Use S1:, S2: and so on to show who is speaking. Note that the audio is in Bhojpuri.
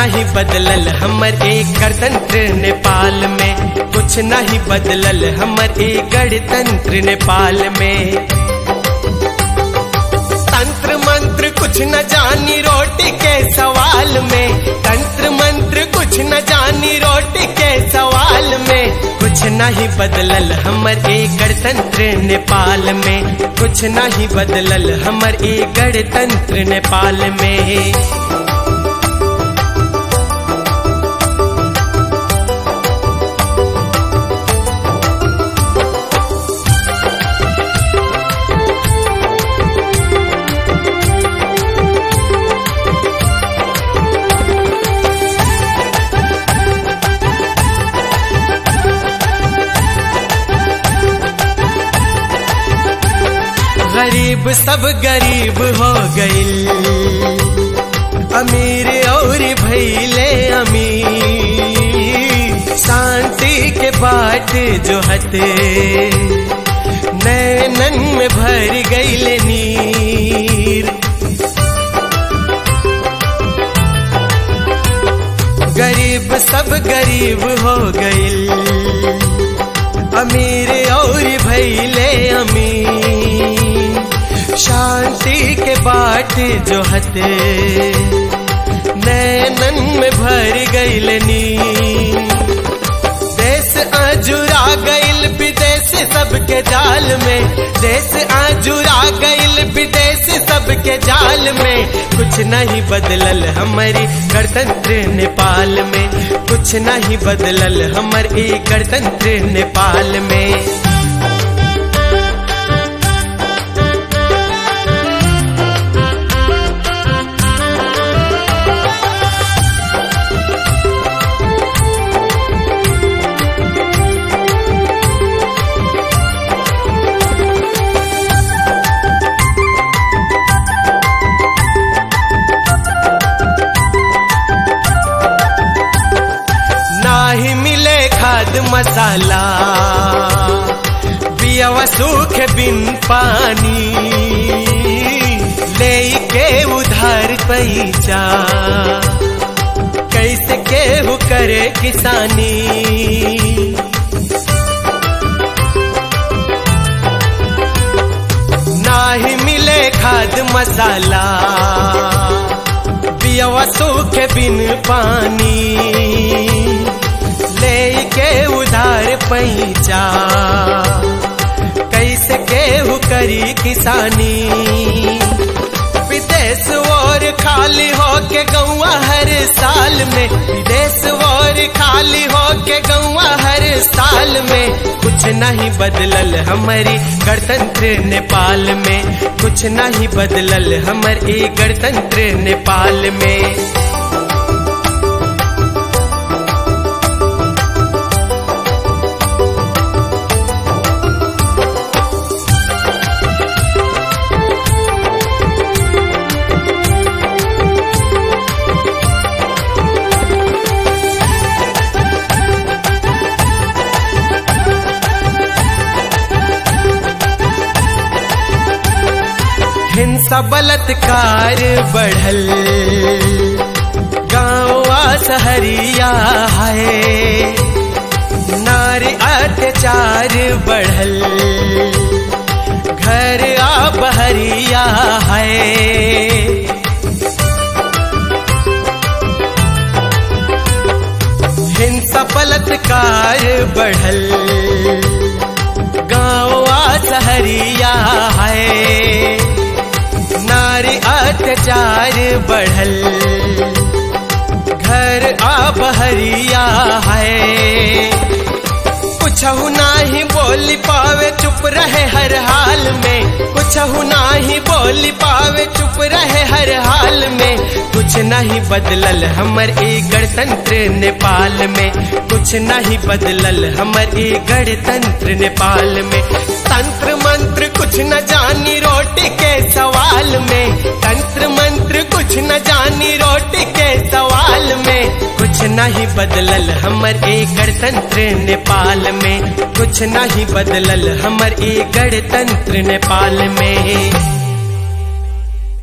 S1: नहीं बदलल हमर एक गणतंत्र नेपाल में कुछ नहीं बदलल हमर एक गणतंत्र नेपाल में तंत्र मंत्र कुछ न जानी रोटी के सवाल में तंत्र मंत्र कुछ न जानी रोटी के सवाल में कुछ नहीं बदलल हमर एक गणतंत्र नेपाल में कुछ नहीं बदलल हमर एक गणतंत्र नेपाल में गरीब सब गरीब हो गईल अमीर और भैले अमीर शांति के बाट जो हते नैनन में भर गईल नीर गरीब सब गरीब हो गईल अमीर और भैले अमीर शांति के बाट जो हते नैनन में भर गईल नी देश आजुरा गईल विदेश सबके जाल में देश आजुरा गईल विदेश सबके जाल में कुछ नहीं बदलल हमारी गणतंत्र नेपाल में कुछ नहीं बदलल हमर ए गणतंत्र नेपाल में नाही मिले खाद मसाला बियावा सूख बिन पानी ले के उधार पैसा कैसे केहू करे किसानी नाही मिले खाद मसाला बियावा सूख बिन पानी लेके उधार पैसा कैसे केहू करी किसानी विदेश और खाली हो के गौआ हर साल में विदेश और खाली हो के गौआ हर साल में कुछ नहीं बदलल हमारी गणतंत्र नेपाल में कुछ नहीं बदलल हमर ए गणतंत्र नेपाल में हिंसा बलात्कार बढ़ल गाँवा सहरिया है नारी अत्याचार बढ़ल घर आ बहरिया है हिंसा बलात्कार बढ़ल गाँवा सहरिया है नारी अत्याचार बढ़ल घर आ बहरिया है कुछ नाही बोल पावे चुप रहे हर हाल में कुछ नाही बोल पावे चुप रहे हर हाल में कुछ नहीं बदलल हमर ए गणतंत्र नेपाल में कुछ नहीं बदलल हमर ए गणतंत्र नेपाल में तंत्र मंत्र कुछ न जानी रोटी के सवाल में तंत्र मंत्र कुछ न जानी रोटी के सवाल में कुछ नहीं बदलल हमर ए गणतंत्र नेपाल में कुछ नहीं बदलल हमर ए गणतंत्र नेपाल में